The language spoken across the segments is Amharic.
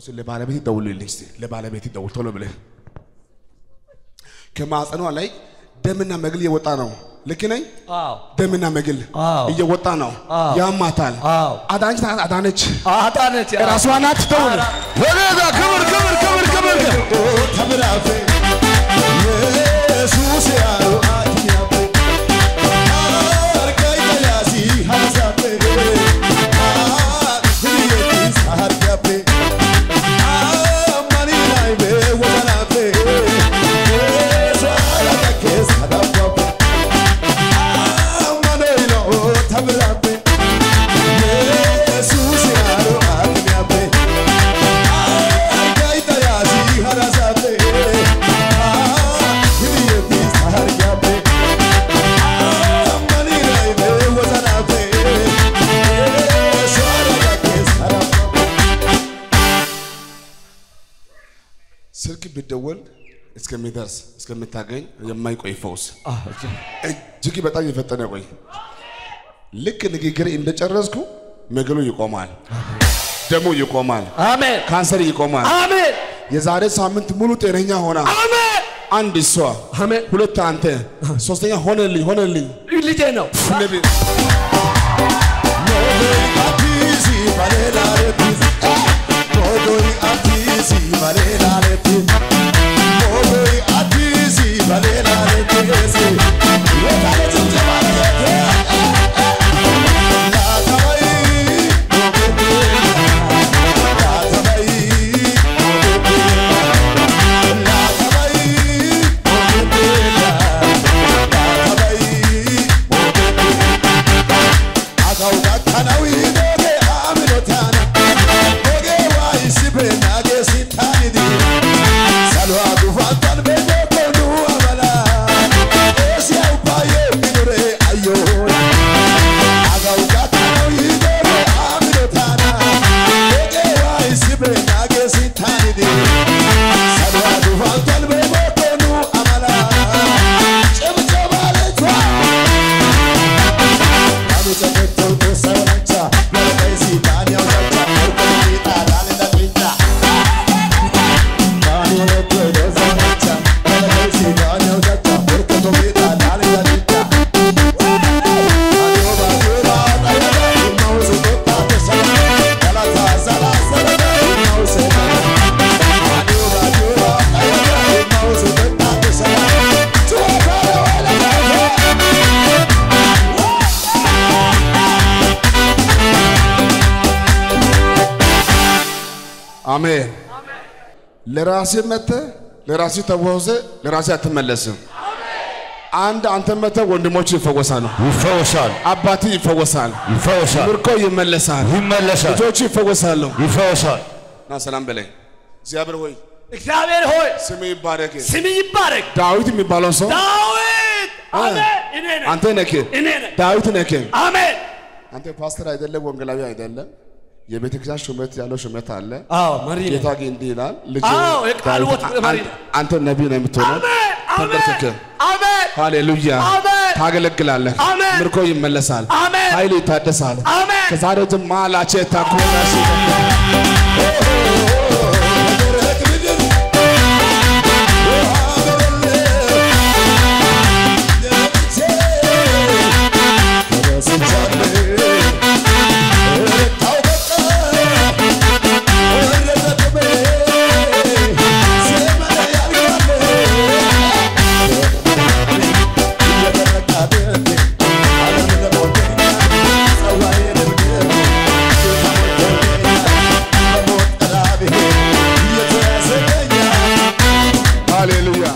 እስኪ ለባለቤት ደውልልኝ እስኪ ለባለቤት ደውል ቶሎ ብለህ ከማዕፀኗ ላይ ደምና መግል እየወጣ ነው። ልክ ነኝ? አዎ ደምና መግል አዎ። እየወጣ ነው። አዎ። ያማታል። አዎ አዳነች ናት፣ አዳነች አዳነች ራሷ ናት። ደውል ወደዛ ክብር ክብር ክብር ክብር ተብራፌ ኢየሱስ ያሉ አትያፌ አርጋይ ተያሲ ሀሳፌ ፍሪየቲስ አርጋፌ አማኒ ላይ በወናፌ ሳላከስ አዳፋፌ አማኖይሎ ተብራፌ ኢየሱስ ያሉ አትያፌ ስልክ ቢደወል እስከሚደርስ እስከምታገኝ የማይቆይ ፈውስ እጅግ በጣም የፈጠነ ቆይ። ልክ ንግግር እንደጨረስኩ መግሉ ይቆማል፣ ደሙ ይቆማል፣ አሜን ካንሰር ይቆማል። አሜን የዛሬ ሳምንት ሙሉ ጤነኛ ሆና አሜን አንድ እሷ፣ አሜን ሁለት አንተ፣ ሶስተኛ ሆነልኝ ሆነልኝ ልጄ ነው ነቢ አሜን። ለራሴ መተ ለራሴ ተወዘ ለራሴ አትመለስም። አንድ አንተ መተ ወንድሞች ይፈወሳሉ፣ ይፈወሳል አባት ይፈወሳል፣ ይፈወሳል ምርኮ ይመለሳል፣ ይመለሳል ልጆች ይፈወሳሉ። ይፈወሳል ና ሰላም በላይ እግዚአብሔር ሆይ እግዚአብሔር ሆይ ስም ይባረክ። ስም ይባረክ ዳዊት የሚባለው ሰው ዳዊት አሜን እኔ ነኝ አንተ ነህ፣ እኔ ነኝ ዳዊት ነህ። አሜን አንተ ፓስተር አይደለም፣ ወንጌላዊ አይደለም። የቤተ ክርስቲያን ሹመት ያለው ሹመት አለ። አዎ መሪ ነኝ ጌታ ግን እንዲህ ይላል፣ ልጅ አዎ፣ የቃል ዳዊት፣ ወጥ መሪ አን- አንተ ነቢይ ነው የምትሆነው። አሜን አሜን ተንበርክከህ አሜን ሃሌሉያ አሜን ታገለግላለህ። አሜን። ምርኮ ይመለሳል፣ አሜን። ኃይል ይታደሳል። አሜን ከዛሬ ጀምሮ ማላቸ ታኮናሽ ሃሌሉያ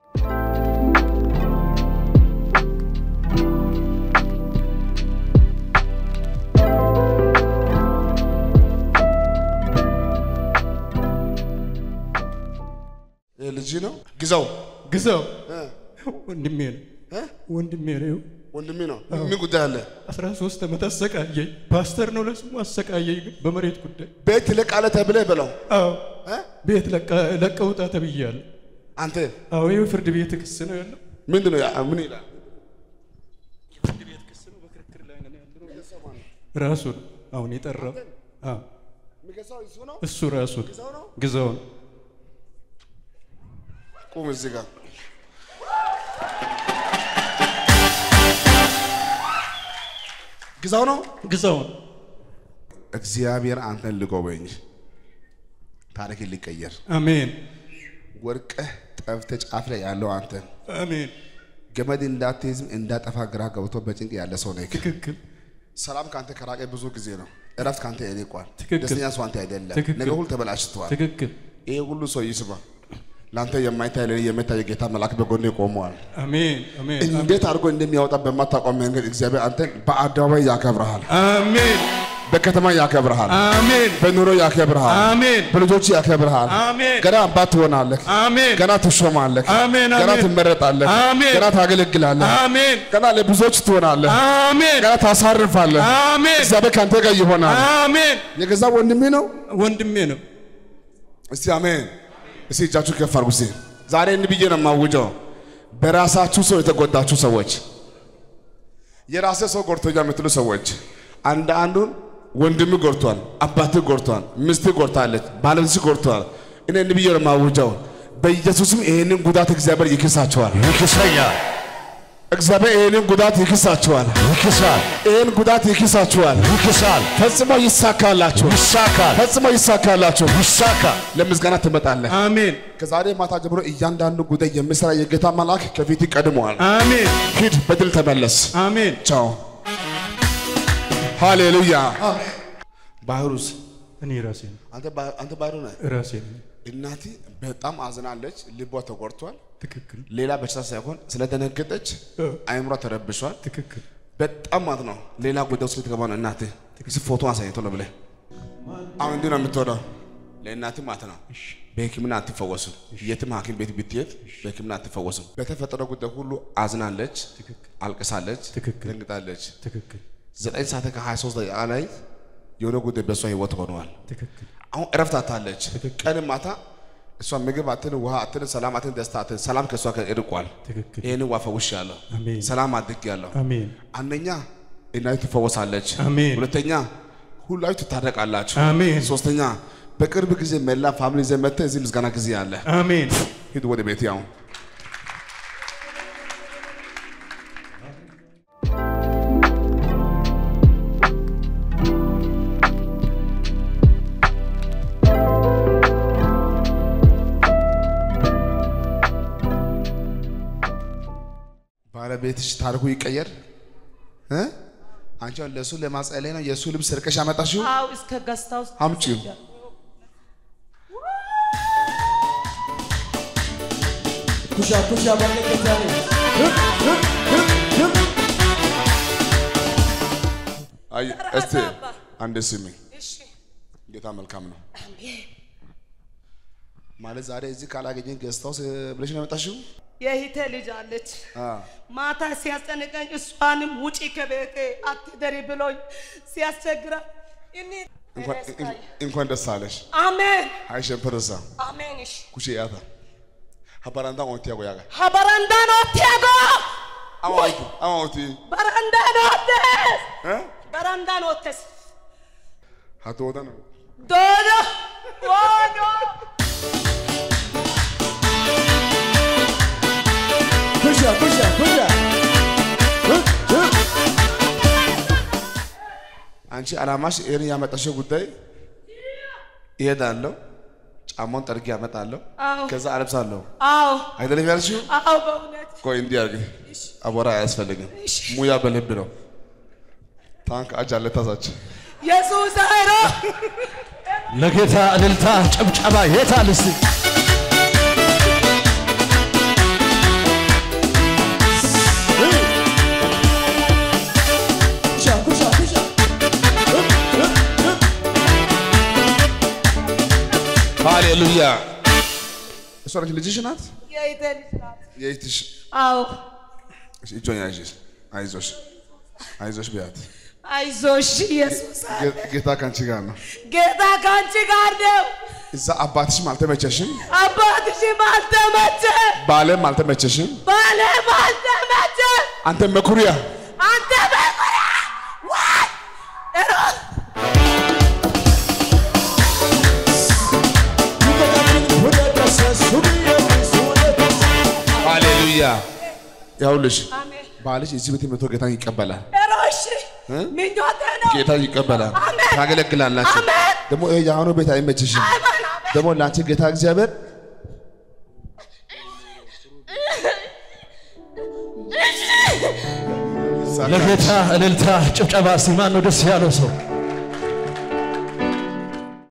ይህ ልጅ ነው ግዛው ግዛው እ? ወንድሜ ነው እ? ወንድሜ ነው። ወንድሜ ነው ምን ጉዳይ አለ አስራ ሶስት ዓመት አሰቃየኝ። ፓስተር ነው ለስሙ አሰቃየኝ። ግን በመሬት ጉዳይ ቤት ትለቃለህ ተብለህ በለው አዎ እ? ቤት ለቀ- ለቀህ ውጣ ተብያለሁ። አንተ አዎ ይኸው ፍርድ ቤት ክስ ነው ያለው። ምንድን ነው ያ- ምን ይላል ራሱ ነው አሁን የጠራው። አዎ የሚገዛው እሱ ነው። እሱ ራሱ ግዛው ነው። ግዛውን ቁም እዚህ ጋር ግዛው ነው። ግዛውን እግዚአብሔር አንተን ልጎበኝ፣ ታሪክ ሊቀየር አሜን ወርቀህ ጠፍተህ ጫፍ ላይ ያለው አንተ አሜን ገመድ እንዳትይዝም እንዳጠፋ ግራ ገብቶ በጭንቅ ያለ ሰው ነህ። ትክክል ሰላም ከአንተ ከራቀ ብዙ ጊዜ ነው። እረፍት ከአንተ ይርቋል። ትክክል። ደስተኛ ሰው አንተ አይደለም። ትክክል። ነገር ሁሉ ተበላሽተዋል። ትክክል ይሄ ሁሉ ሰው ይስማ። ለአንተ የማይታይ ለእኔ የሚታይ የጌታ መልአክ በጎኔ ቆመዋል። አሜን አሜን እንዴት አድርጎ እንደሚያወጣ በማታውቀው መንገድ እግዚአብሔር አንተን በአደባባይ ያከብረሃል፣ አሜን በከተማ ያከብረሃል፣ አሜን በኑሮ ያከብረሃል፣ አሜን በልጆች ያከብረሃል። አሜን ገና አባት ትሆናለህ፣ አሜን ገና ትሾማለህ፣ አሜን፣ ገና አሜን። ትመረጣለህ፣ አሜን። ገና ታገለግላለህ፣ አሜን ገና ለብዙዎች ትሆናለህ፣ አሜን ገና ታሳርፋለህ። አሜን እግዚአብሔር ከአንተ ጋር ይሆናል። አሜን የገዛ ወንድሜ ነው። ወንድሜ ነው እስቲ አሜን። እስቲ እጃችሁ ከፍ አድርጉ። እስቲ ዛሬ እንዲህ ብዬ ነው የማውጀው። በራሳችሁ ሰው የተጎዳችሁ ሰዎች፣ የራሴ ሰው ጎድቶኛ የምትሉ ሰዎች አንድ አንዱን ወንድም ጎድቷል፣ አባት ጎድቷል፣ ሚስት ጎድታለች፣ ባለቤትሽ ጎድቷል። እኔ እንዲህ ብዬ ነው የማውጀው። በኢየሱስም ይህንን ጉዳት እግዚአብሔር ይክሳቸዋል። ይክሰኛል፣ እግዚአብሔር ይህንን ጉዳት ይክሳቸዋል። ይክሳል፣ ይህን ጉዳት ይክሳቸዋል። ይክሳል፣ ፈጽሞ ይሳካላችሁ፣ ይሳካል፣ ፈጽሞ ይሳካላችሁ። ይሳካል። ለምስጋና ትመጣለህ። አሜን ከዛሬ ማታ ጀምሮ እያንዳንዱ ጉዳይ የሚሰራ የጌታ መልአክ ከፊት ይቀድመዋል። አሜን ሂድ፣ በድል ተመለስ። አሜን ቻው። ሃሌሉያ። ባህሩስ እኔ ራሴ ነው አንተ ባ- አንተ ባህሩ ነህ። ራሴ ነው እናቴ በጣም አዝናለች፣ ልቧ ተቆርቷል። ትክክል ሌላ በሽታ ሳይሆን ስለደነገጠች እ። አይምሯ ተረብሿል። ትክክል በጣም ማለት ነው ሌላ ጉዳይ ውስጥ ልትገባ ነው። እናቴ እስኪ ፎቶ አሳይቶ ነው ብለህ አሁን እንዲህ ነው የምትወደው ለእናትህ ማለት ነው። በሕክምና አትፈወስም። የትም ሐኪም ቤት ብትሄድ በሕክምና አትፈወስም። በተፈጠረው ጉዳይ ሁሉ አዝናለች፣ አልቅሳለች፣ ትክክል። ደንግጣለች። ትክክል ዘጠኝ ሰዓት ከ23 ደቂቃ ላይ የሆነ ጉዳይ በእሷ ህይወት ሆነዋል። ትክክል አሁን እረፍት አታለች። ቀን ማታ እሷ ምግብ አትን፣ ውሃ አትን፣ ሰላም አትን፣ ደስታ አትን። ሰላም ከእሷ እርቋል። ትክክል ይህንን ዋ ፈውሻለሁ፣ አሜን ሰላም አድርጌያለሁ። አሜን አንደኛ እናቱ ትፈወሳለች። አሜን። ሁለተኛ ሁላችሁ ትታረቃላችሁ። አሜን ሶስተኛ በቅርብ ጊዜ መላ ፋሚሊ ይዘህ መጥተህ እዚህ ምስጋና ጊዜ አለ። አሜን ሂድ ወደ ቤት ያው ባለቤትሽ ታሪኩ ይቀየር እ አንቺ አሁን ለእሱ ለማጸለይ ነው የእሱ ልብስ ሰርቀሽ ያመጣሽው አው እስከ ገስታ ውስጥ አምጪው። ኩሻ ኩሻ ባለቀታኔ ህብ ህብ ህብ ህብ አይ እስቲ አባ። አንድ ስሚ እሺ ጌታ መልካም ነው ማለት ዛሬ እዚህ ካላገኘን ገዝታው ብለሽ ነው ያመጣሽው የሂቴ ልጅ አለች። አ ማታ ሲያስጨንቀኝ እሷንም ውጪ ከቤቴ አትደሪ ብሎኝ ሲያስቸግራ እኔ እንኳን ረስታኝ። እንኳን ደስ አለሽ አሜን አይ ሸምፐረሳ አሜን እሺ ኩሼ ያታ ሀባራንዳ ኦንቲ ያጎ ያጋ ሀበረንዳ ኖቴጎ አማውቲ አማውቲ በረንዳ ኖቴስ እ በረንዳ ኖቴስ ሀቶ ወዳ ነው ዶዶ ዶዶ ኩሻ ኩሻ ኩሻ ህብ ህብ አንቺ አላማሽ ይሄን ያመጣሽው ጉዳይ እሄዳለሁ ጫማውን ጠርጌ ያመጣለሁ አዎ ከዛ አለብሳለሁ አዎ አይደለም ያልሽው አዎ በእውነት ቆይ እንዲህ አድርግ አቧራ አያስፈልግም ሙያ በልብ ነው ታንክ አጅ አለ ታዛች ኢየሱስ አይሮ ለጌታ እልልታ ጭብጨባ የታል እስቲ ኩሻ ኩሻ ኩሻ ህብ ህብ ህብ ሃሌሉያ እሷ ነች ልጅሽ ናት የሂቴ ልጅ ናት። የእህትሽ አዎ እጇን ያዥ አይዞሽ አይዞሽ ቢያት አይዞሽ ኢየሱስ አለ። ጌ- ጌታ ከአንቺ ጋር ነው ጌታ ከአንቺ ጋር ነው። እዛ አባትሽም አልተመቸሽም አባትሽም አልተመቸ፣ ባለም አልተመቸሽም ባለም አልተመቸ። አንተ መኩሪያ አንተ በቁራ ዋይ እሮ ሊያ ያውልሽ አሜን ባልሽ እዚህ ቤት መቶ ጌታን ይቀበላል። እሮሽ ምኞቴ ነው ጌታ ይቀበላል። አሜን። ታገለግላላችሁ። አሜን። ደግሞ ይሄ የአሁኑ ቤት አይመችሽም። አሜን አሜን ደግሞ ለአንቺ ጌታ እግዚአብሔር ለጌታ እልልታ ጭብጨባ እስቲ ማን ነው ደስ ያለው ሰው